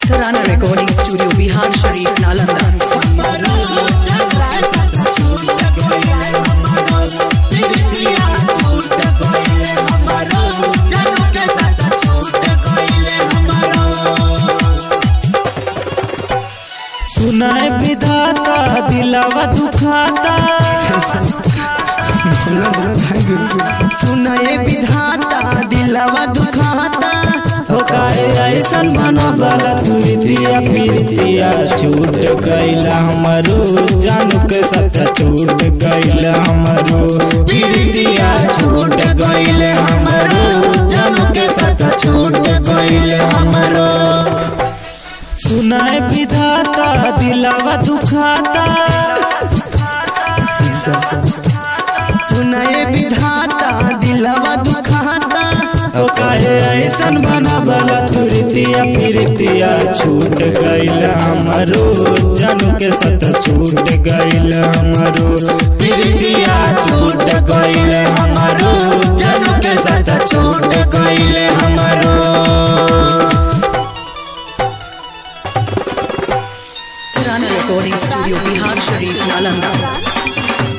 Tarana Recording Studio, Bihar Sharif, Nalanda. सुनाए विधाता दिलावा दुखाता सुनाए विधाता दिलवा दुखाता हो काहे ऐसन मनोबल तुरतिया फिरतिया छूट गईला हमरो जान के सत छूट गईला हमरो फिरतिया छूट गईले हमरो जान के सत छूट गईले हमरो सुनाए विधाता दिलावा दुखाता सुनाए विधाता दिलवा दुखाता ओ काहे ऐसन बनावल तुरतिया फिरतिया छूट गईला हमरो जानू के सत छूट गईला हमरो फिरतिया छूट गईले हमरो जानू के सत छूट गईले हमरो Tarana Recording Studio, Bihar Sharif, Nalanda.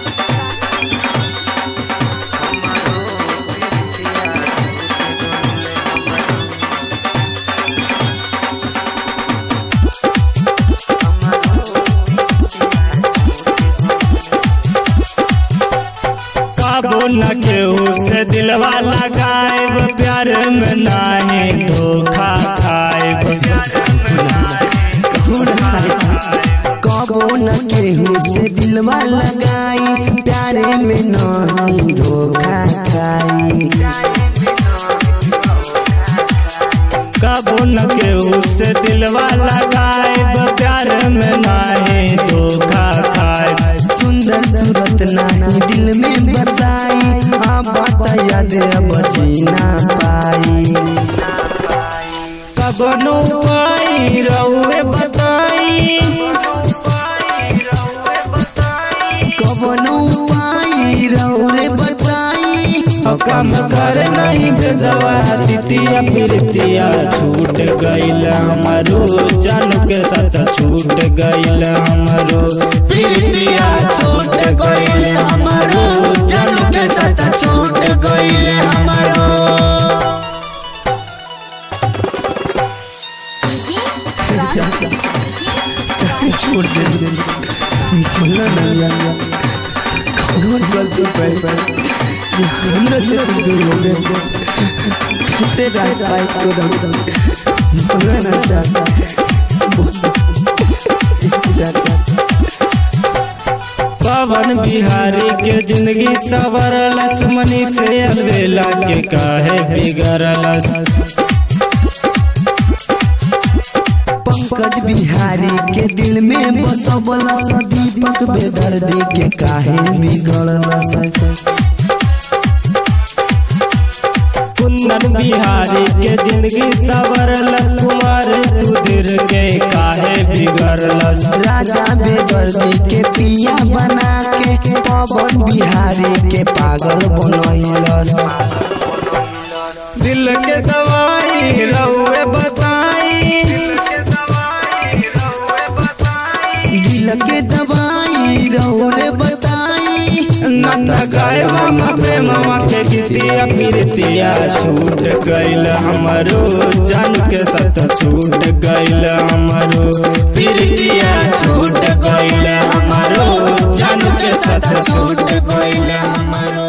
काबू न केहू से दिलवा लगाएब प्यार में नाही धोखा खाएब कबो न केहू से दिलवा लगाई प्यारे में नहीं धोखा खाई कबू न केहू से दिलवा लगाएब प्यार में नाही धोखा खाएब सुंदर सूरत नाही दिल में बसाई हाँ बात याद अब जीना पाई कबनो पाई रहुए बताई कबनो पाई रौरे बताई और काम कर नहीं भेदवा तितिया फिरतिया छूट गईल हमारो जान के साथ छूट गईल हमारो फिरतिया छूट गईल हमारो जान के साथ छूट गईल हमारो छोड़ दे बोला ना यार कौन गलती पर पर ये हमरा से तुम दूर हो गए कैसे रात पाई को दम दम बोला ना चाहता पवन बिहारी के जिंदगी सवरलस मनी से अलवेला के काहे बिगड़लस पंकज बिहारी के दिल में बसबला सा दीपक बेदर्दी के काहे बिगड़ला सा कुंदन बिहारी के जिंदगी सवरलस कुमार सुधीर के काहे बिगड़लस राजा बेदर्दी के पिया बना के पवन बिहारी के पागल बनैलस दिल के दवाई रहुए बताई दिल के दवाई रौरे बताई न गायबा में प्रेमवा के गीतिया फिरतिया छूट गईल हमरो जान के सत छूट गईल हमरो फिरतिया छूट गईल हमरो जान के सत छूट गईल हमरो